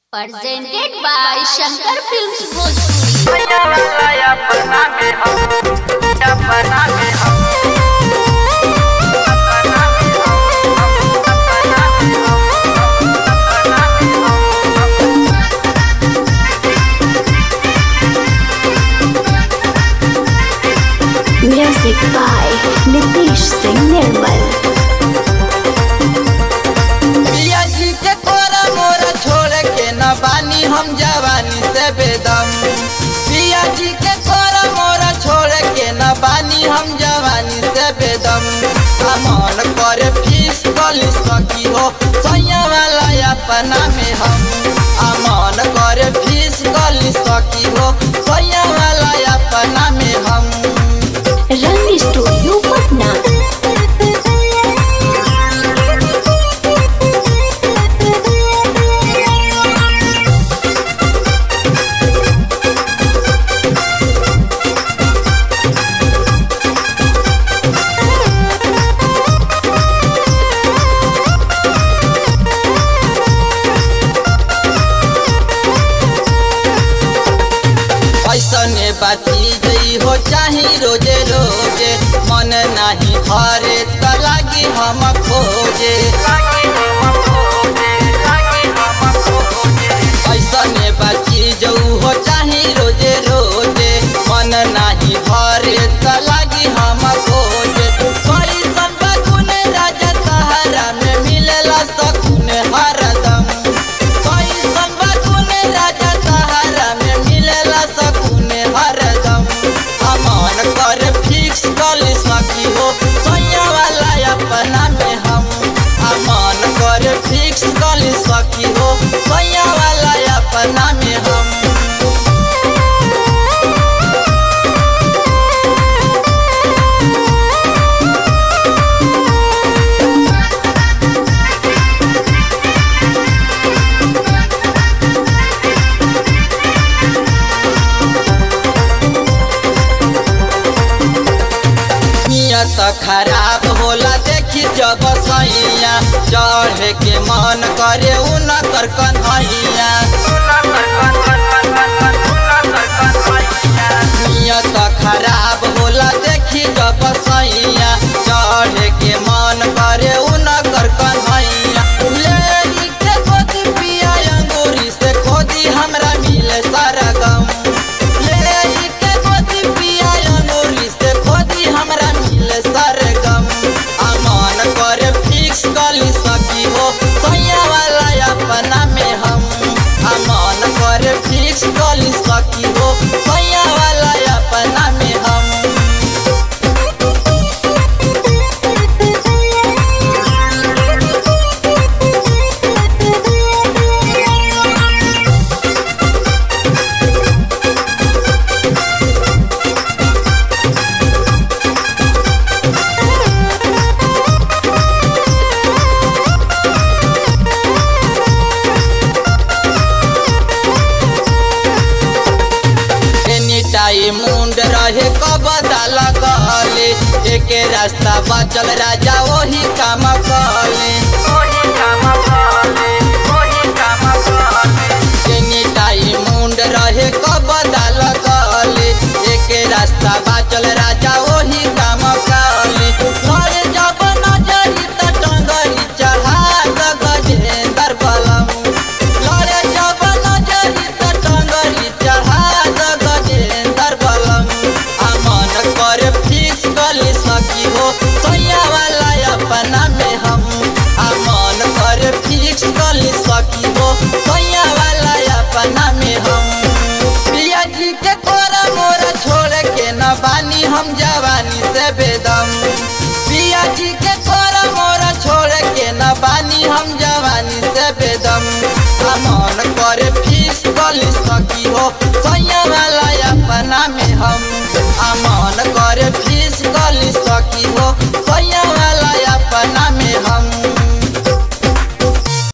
presented by Shankar Films Bhojpuri. Music by Nitish Singh Nirmal. पिया जी के कोरा मोरा छोड़ के न बानी हम जवानी से बेदम पिया जी के कोरा मोरा छोड़ के न बानी हम जवानी से बेदम अमन करे फीस कली सकी हो सैया वाला अपना में हम अमन करे फीस कली सकी हो सैया वाला अपना में हम Rang Studio Patna. ऐसने बाती गई हो चाही रोजे रोजे मन नाही हरे त लागी हम खोजे ऐसने बाती जाऊ हो चाही रोजे रोजे मन नाही हरे त लागी हम खोजे कैसन बकुन राजा सहारा में मिलेला सकुन हरदम कैसन बकुन राजा सहारा में मिलेला सकुन हरदम अमन कर फिक्स कर सकी हो सैया वाला अपना में हम अमन कर फिक्स कर सकी हो सैया वाला अपना में हम नियत खराब होला देखी जब सैया चढ़े के मन करे उनकर कन्हैया नियत खराब होला देखी जब सैया चढ़े के मन करे उनकर कन्हैया लेरी के गोदी पिया अंगूरी से खोदी हमरा मिले सारा गम लेरी के गोदी पिया अंगूरी से खोदी हमरा मिले सारा गम अमन करे फिक्स कली सकी हो सैया वाला अपना में हम अमन करे फिक्स कली सकी हो सैया वाला अपना में हम एनी टाइम मुंड रहे कबदा लगले एके रास्ता बचल राजा वही काम कले एनी टाइम मुंड रहे कबदा लगले एके रास्ता बचल राजा वही काम कले घर जब नजरी त टंगरी चढ़ा द गजेंद्र बलम लड़े जब नजरी त टंगरी चढ़ा द गजेंद्र बलम अमन कर फीस गली सकी हो सैया वाला अपना में हम अमन कर फीस गली सकी हो सैया वाला अपना में हम पिया जी के कोरा मोरा छोड़ के न बानी हम जवानी से बेदम पिया जी के कोरा मोरा छोड़ के न बानी हम जवानी से बेदम अमन करे फीस गली सकी हो सैया